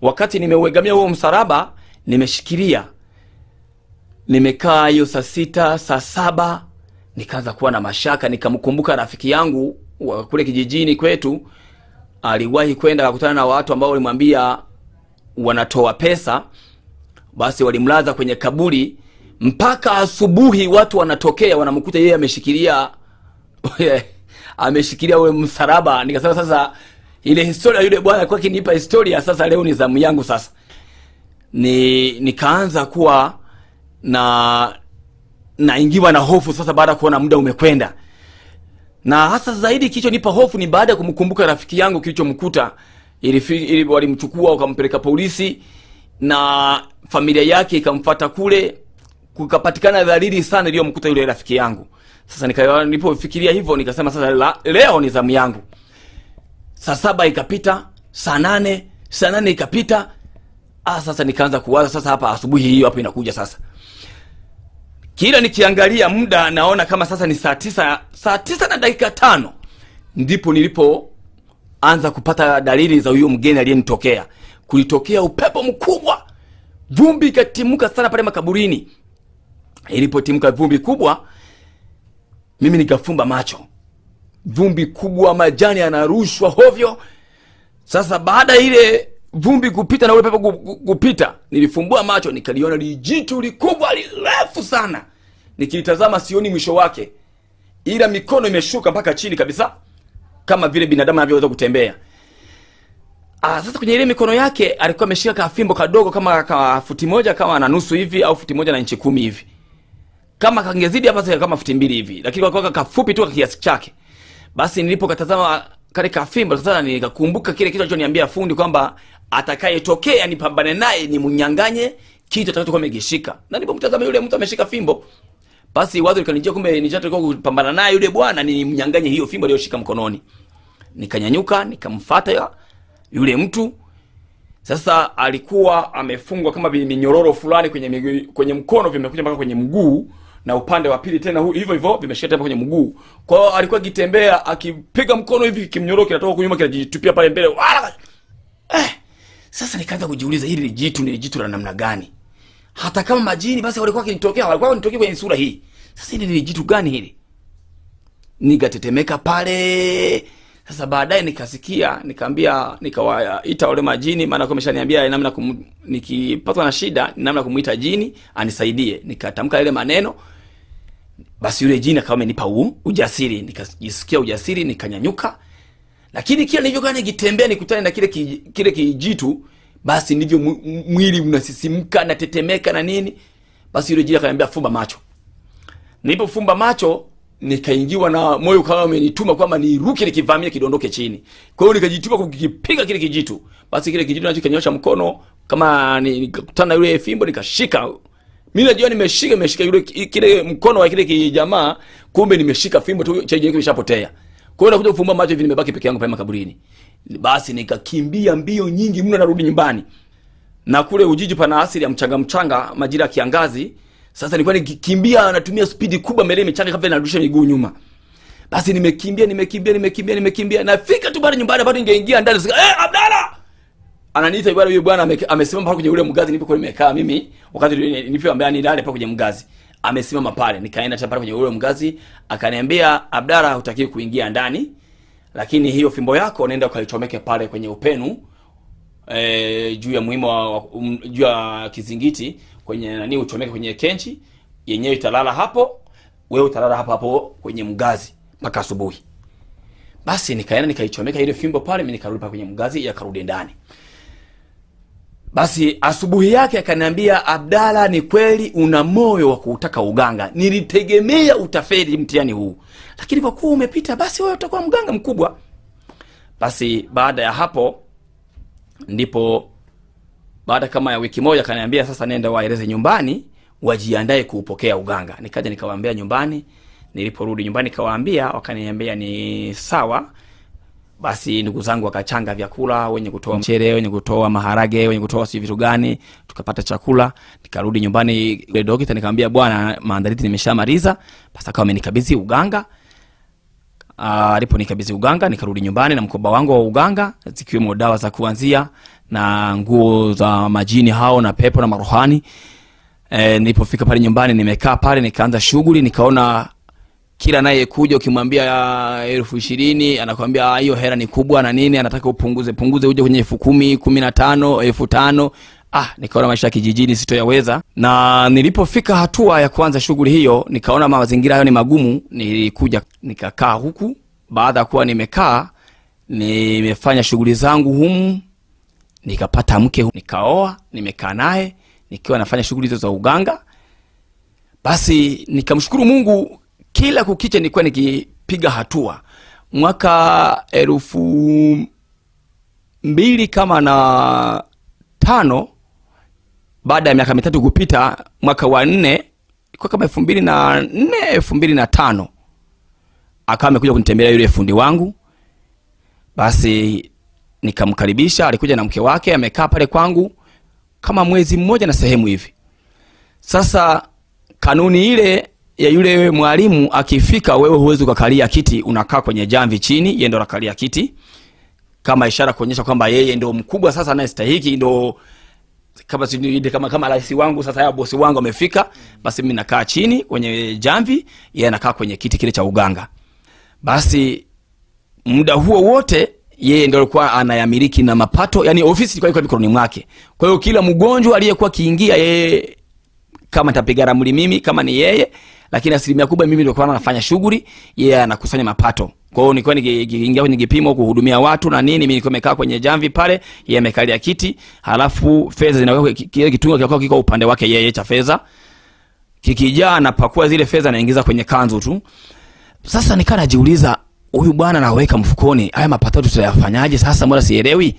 wakati nimeuegamia huo msalaba nimeshikilia nimekaa hiyo saa sita saa saba nikaanza kuwa na mashaka nikamkumbuka rafiki yangu wa kule kijijini kwetu aliwahi kwenda akakutana na watu ambao walimwambia wanatoa pesa basi walimlaza kwenye kaburi mpaka asubuhi watu wanatokea wanamkuta yeye ameshikilia ameshikilia ule msalaba nikasema sasa ile historia yule bwana alikuwa akinipa historia sasa leo ni zamu yangu sasa ni nikaanza kuwa na naingiwa na hofu sasa baada ya kuona muda umekwenda na hasa zaidi kilichonipa hofu ni baada ya kumkumbuka rafiki yangu kilichomkuta ili, ili walimchukua wakampeleka polisi na familia yake ikamfata kule kukapatikana dhalili sana iliyomkuta yule rafiki yangu sasa nika- nilipofikiria hivyo nikasema sasa la, leo ni zamu yangu saa saba ikapita saa nane saa nane ikapita ah, sasa nikaanza kuwaza sasa hapa asubuhi hiyo hapo inakuja sasa kila nikiangalia muda naona kama sasa ni saa tisa saa tisa na dakika tano ndipo nilipoanza kupata dalili za huyo mgeni aliyenitokea kulitokea upepo mkubwa vumbi ikatimuka sana pale makaburini ilipotimka vumbi kubwa mimi nikafumba macho vumbi kubwa majani yanarushwa hovyo sasa baada ya ile vumbi kupita na ule pepo gu- gu- kupita nilifumbua macho nikaliona lijitu likubwa lirefu sana nikilitazama sioni mwisho wake ila mikono imeshuka mpaka chini kabisa kama vile binadamu anavyoweza kutembea Ah, sasa kwenye ile mikono yake alikuwa ameshika kafimbo kadogo kama ka futi moja kama na nusu hivi au futi moja na inchi kumi hivi kama kangezidi hapa sasa kama futi mbili hivi lakini kwa kafupi tu kwa kiasi chake basi nilipokatazama kale kafimbo sasa nikakumbuka kile kitu alichoniambia fundi kwamba atakayetokea nipambane naye ni mnyanganye kitu atakachokuwa amekishika na nilipomtazama yule mtu ameshika fimbo basi wazo likanijia kumbe nishatakiwa kupambana naye yule bwana ni mnyanganye hiyo fimbo aliyoshika mkononi nikanyanyuka nikamfata yule mtu sasa alikuwa amefungwa kama vi- minyororo fulani kwenye miguu, kwenye mkono vimekuja mpaka kwenye mguu na upande wa pili tena hu- hivyo hivyo vimeshika tena kwenye mguu kwa hiyo alikuwa akitembea akipiga mkono hivi kimnyororo kinatoka kunyuma kinajitupia pale mbele wala eh, sasa nikaanza kujiuliza hili jitu ni jitu la namna gani hata kama majini basi walikuwa wakinitokea walikuwa wanitokea kwenye sura hii sasa hili ni jitu gani hili nikatetemeka pale sasa baadaye nikasikia nikaambia nikawaita wale majini maana kwa ameshaniambia namna kum, nikipatwa na shida namna ya kumuita jini anisaidie nikatamka ile maneno basi yule jini akawa amenipa u- ujasiri nikajisikia ujasiri nikanyanyuka lakini kila nilivyokaa nikitembea nikutane na kile ki, kile kijitu basi ndivyo mw- mwili unasisimka natetemeka na nini basi yule jini akaniambia fumba macho nilipofumba macho nikaingiwa na moyo ukawa umenituma kwamba niruke nikivamia kidondoke chini kwa hiyo nikajituma kukipiga kile kijitu basi kile kijitu nacho kanyosha mkono kama ni- nikakutana na yule fimbo nikashika mi najua nimeshika nimeshika yule kile mkono wa kile kijamaa kumbe nimeshika fimbo tu chenye kimeshapotea kwa hiyo nakuja kufumba macho hivi nimebaki peke yangu pale makaburini basi nikakimbia mbio nyingi mno narudi nyumbani na kule ujiji pana asili ya mchanga mchanga majira ya kiangazi sasa nilikuwa nikikimbia natumia spidi kubwa mbele michanga kama vile narudisha miguu nyuma basi nimekimbia nimekimbia nimekimbia nimekimbia nafika tu bado nyumbani bado ningeingia ndani sika eh Abdalla ananiita bwana huyo bwana ame- amesimama pale kwenye ule mgazi nilipokuwa nimekaa mimi wakati nilipoambia nilale pale kwenye mgazi amesimama pale nikaenda tena pale kwenye ule mgazi akaniambia Abdalla hutakiwi kuingia ndani lakini hiyo fimbo yako nenda ukaichomeke pale kwenye upenu e, juu ya muhimu wa, wa- um, juu ya kizingiti kwenye nani uchomeke kwenye kenchi yenyewe italala hapo wewe utalala hapo hapo kwenye mgazi mpaka asubuhi basi nikaenda nikaichomeka ile fimbo pale mimi nikarudi pale kwenye mgazi yakarudi ndani basi asubuhi yake akaniambia abdala ni kweli una moyo wa kuutaka uganga nilitegemea utafeli mtihani huu lakini kwa kuwa umepita basi wewe utakuwa mganga mkubwa basi baada ya hapo ndipo baada kama ya wiki moja akaniambia sasa nenda waeleze nyumbani wajiandae kuupokea uganga nikaja nikawaambia nyumbani niliporudi nyumbani nikawaambia wakaniambia ni sawa basi ndugu zangu wakachanga vyakula wenye kutoa mchere wenye kutoa maharage wenye kutoa si vitu gani tukapata chakula nikarudi nyumbani ile dokta nikamwambia bwana maandalizi nimeshamaliza basi akawa amenikabidhi uganga alipo nikabidhi uganga nikarudi nyumbani na mkoba wangu wa uganga zikiwemo dawa za kuanzia na nguo za majini hao na pepo na marohani e, nilipofika pale nyumbani nimekaa pale nikaanza shughuli nikaona kila anayekuja ukimwambia "Ah, elfu ishirini anakwambia "Ah, hiyo hera ni kubwa na nini anataka upunguze punguze uje kwenye elfu kumi kumi na tano elfu tano ah nikaona maisha ya kijijini sitoyaweza na nilipofika hatua ya kuanza shughuli hiyo nikaona mazingira hayo ni magumu nilikuja nikakaa huku baada ya kuwa nimekaa nimefanya shughuli zangu humu nikapata mke nikaoa nimekaa naye nikiwa nafanya shughuli hizo za uganga basi nikamshukuru mungu kila kukicha nilikuwa nikipiga hatua mwaka elfu mbili kama na tano baada ya miaka mitatu kupita mwaka wa nne ilikuwa kama elfu mbili na nne elfu mbili na tano akawa amekuja kunitembelea yule fundi wangu basi nikamkaribisha alikuja na mke wake amekaa pale kwangu kama mwezi mmoja na sehemu hivi sasa kanuni ile ya yule mwalimu akifika wewe huwezi ukakalia kiti unakaa kwenye jamvi chini yeye ndo anakalia kiti kama ishara kuonyesha kwamba yeye ndo mkubwa sasa anayestahiki ndo kama sijui kama kama rais wangu sasa ya bosi wangu amefika basi mimi nakaa chini kwenye jamvi yeye anakaa kwenye kiti kile cha uganga basi muda huo wote yeye ndo alikuwa anayamiliki na mapato yani ofisi ilikuwa iko mikononi mwake kwa hiyo kila mgonjwa aliyekuwa akiingia yeye kama nitapiga ramli mimi kama ni yeye lakini asilimia kubwa mimi ndio nafanya shughuli yeye anakusanya mapato kwa hiyo nilikuwa nikiingia kwenye kipimo kuhudumia watu na nini mimi nilikuwa nimekaa kwenye jamvi pale yeye amekalia kiti halafu fedha zinawekwa kile kitungo kikakuwa kiko upande wake yeye cha fedha kikijaa napakua zile fedha naingiza kwenye kanzu tu sasa nikaa najiuliza huyu bwana anaweka mfukoni haya mapato tutayafanyaje sasa mbona sielewi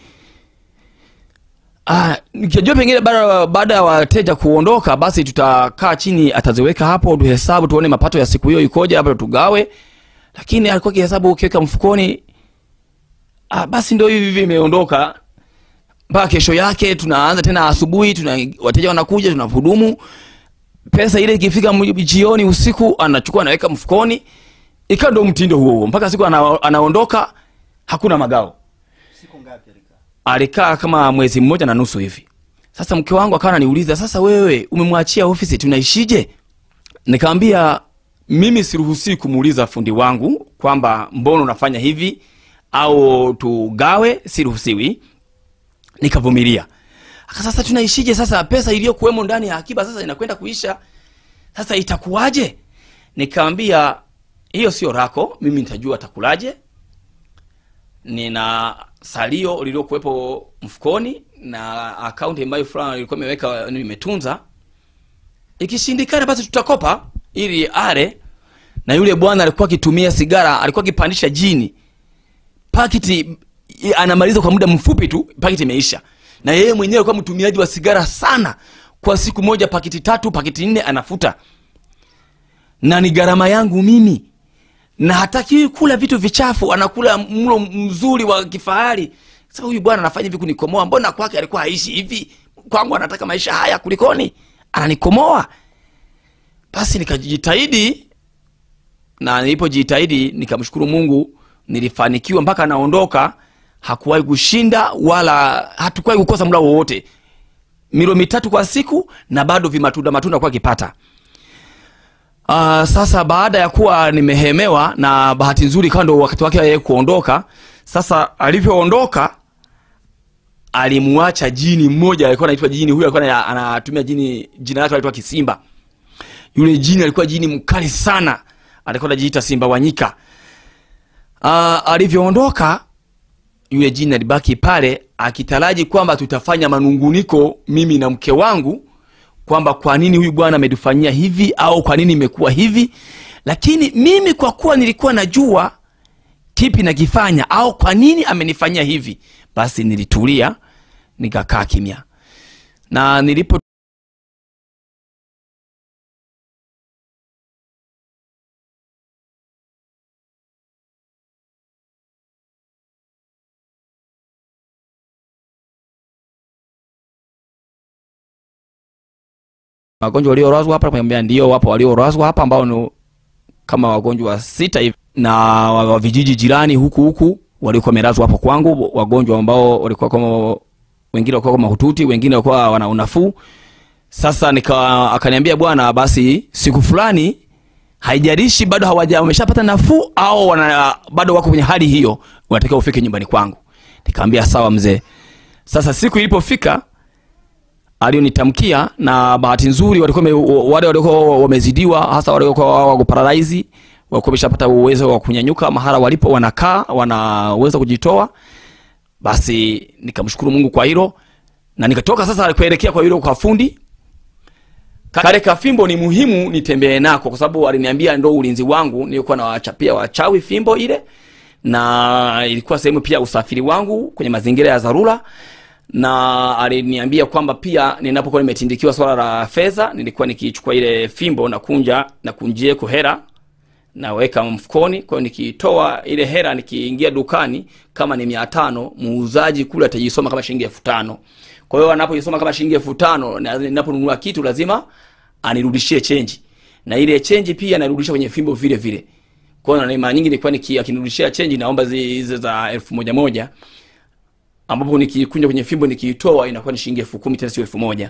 Ah, nikijua pengine baada baada ya wateja kuondoka basi tutakaa chini ataziweka hapo tuhesabu tuone mapato ya siku hiyo ikoje labda tugawe lakini alikuwa kihesabu ukiweka mfukoni ah, basi ndio hivi hivi imeondoka mpaka kesho yake tunaanza tena asubuhi tuna wateja wanakuja tunahudumu pesa ile ikifika mu- jioni usiku anachukua anaweka mfukoni ikawa ndo mtindo huo huo mpaka siku ana, anaondoka hakuna magao siku ngapi alikaa alikaa kama mwezi mmoja na nusu hivi sasa mke wangu akawa ananiuliza sasa wewe umemwachia ofisi tunaishije nikamwambia mimi siruhusii kumuuliza fundi wangu kwamba mbona unafanya hivi au tugawe siruhusiwi nikavumilia Aka sasa tunaishije sasa pesa iliyokuwemo ndani ya akiba sasa inakwenda kuisha sasa itakuwaje nikamwambia hiyo sio rako mimi nitajua atakulaje nina salio lililokuwepo mfukoni na akaunti ambayo fulani ilikuwa imeweka nimetunza ikishindikana basi tutakopa ili ale na yule bwana alikuwa akitumia sigara alikuwa akipandisha jini pakiti i- anamaliza kwa muda mfupi tu pakiti imeisha na yeye mwenyewe alikuwa mtumiaji wa sigara sana kwa siku moja pakiti tatu pakiti nne anafuta na ni gharama yangu mimi na hatakiwi kula vitu vichafu anakula mlo mzuri wa kifahari sasa huyu bwana anafanya hivi kunikomoa mbona kwake alikuwa haishi hivi kwangu anataka maisha haya kulikoni ananikomoa basi nikajitahidi na nilipojitahidi nikamshukuru mungu nilifanikiwa mpaka anaondoka hakuwahi kushinda wala hatukuwahi kukosa mla wowote milo mitatu kwa siku na bado vimatunda matunda kuwa akipata Uh, sasa baada ya kuwa nimehemewa na bahati nzuri ikawa ndo wakati wake yeye kuondoka sasa alivyoondoka alimuacha jini mmoja alikuwa anaitwa jini huyu alikuwa ana- anatumia jini jina lake alikuwa kisimba yule jini alikuwa jini mkali sana alikuwa anajiita simba wanyika uh, alivyoondoka yule jini alibaki pale akitaraji kwamba tutafanya manunguniko mimi na mke wangu kwamba kwa nini huyu bwana ametufanyia hivi au kwa nini imekuwa hivi lakini mimi kwa kuwa nilikuwa najua kipi nakifanya au kwa nini amenifanyia hivi basi nilitulia nikakaa kimya na nilipo wagonjwa waliolazwa hapa nikamwambia ndio wapo waliolazwa hapa ambao ni kama wagonjwa sita hivi na wa wa vijiji jirani huku huku walikuwa wamelazwa hapo kwangu wagonjwa ambao walikuwa kama wengine walikuwa mahututi wengine walikuwa wana unafuu sasa nika akaniambia bwana basi siku fulani haijalishi bado hawaja wameshapata nafuu au wana, bado wako kwenye hali hiyo unatakiwa ufike nyumbani kwangu nikamwambia sawa mzee sasa siku ilipofika alionitamkia na bahati nzuri walikuwa wame- wale waliokuwa wamezidiwa hasa waliokuwa wako paralyze walikuwa wameshapata uwezo wa kunyanyuka mahala walipo wanakaa wanaweza kujitoa basi nikamshukuru mungu kwa hilo na nikatoka sasa kuelekea kwa yule kwa fundi kale kafimbo ni muhimu nitembee nako kwa sababu aliniambia ndo ulinzi wangu nilikuwa nawachapia wachawi fimbo ile na ilikuwa sehemu pia ya usafiri wangu kwenye mazingira ya dharura na aliniambia kwamba pia ninapokuwa nimetindikiwa swala la fedha nilikuwa nikichukua ile fimbo na kunja na kunjieko hera naweka mfukoni kwa hiyo nikitoa ile hera nikiingia dukani kama ni mia tano muuzaji kule atajisoma kama shilingi elfu tano kwa hiyo anapoisoma kama shilingi elfu tano na ninaponunua kitu lazima anirudishie chenji na ile chenji pia narudisha kwenye fimbo vile vile kwa hiyo na mara nyingi nilikuwa niki- akinirudishia chenji naomba zi- hizo za elfu moja moja ambapo nikikunja kwenye fimbo nikiitoa inakuwa ni shilingi elfu kumi tena sio elfu moja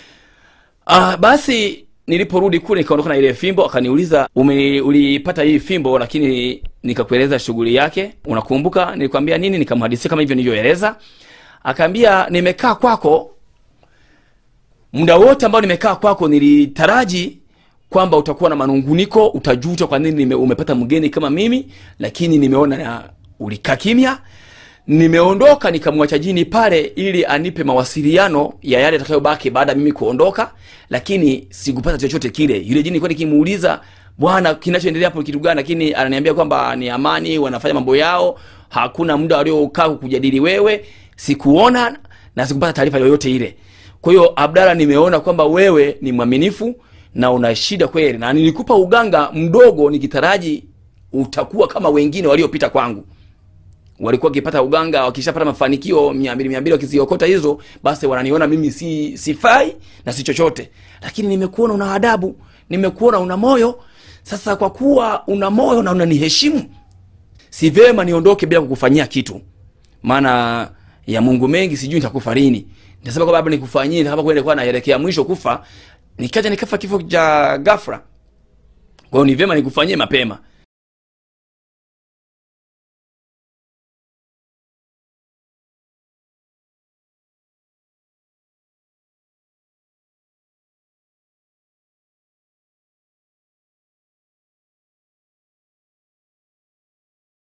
Ah, basi niliporudi kule nikaondoka na ile fimbo akaniuliza "Ume- ulipata hii fimbo lakini nikakueleza shughuli yake unakumbuka nilikwambia nini nikamhadisia kama hivyo nilivyoeleza akaambia nimekaa kwako muda wote ambao nimekaa kwako nilitaraji kwamba utakuwa na manunguniko utajuta kwa nini nime, umepata mgeni kama mimi lakini nimeona na ulikaa kimya nimeondoka nikamwacha jini pale ili anipe mawasiliano ya yale atakayobaki baada ya mimi kuondoka lakini sikupata chochote kile yule jini nilikuwa nikimuuliza bwana kinachoendelea hapo kitu gani lakini ananiambia kwamba ni amani wanafanya mambo yao hakuna muda waliokaa kujadili wewe sikuona na sikupata taarifa yoyote ile kwa hiyo abdala nimeona kwamba wewe ni mwaminifu na una shida kweli na nilikupa uganga mdogo nikitaraji utakuwa kama wengine waliopita kwangu walikuwa wakipata uganga wakishapata mafanikio mia mbili mia mbili wakiziokota hizo basi wananiona mimi si sifai na si chochote lakini nimekuona una adabu nimekuona una moyo sasa kwa kuwa una moyo na unaniheshimu si vema niondoke bila kukufanyia kitu maana ya mungu mengi sijui nitakufa lini nitasema kwamba labda nikufanyie kama kweli nilikuwa naelekea mwisho kufa nikaja nikafa kifo cha ghafla kwa hiyo ni vyema nikufanyie mapema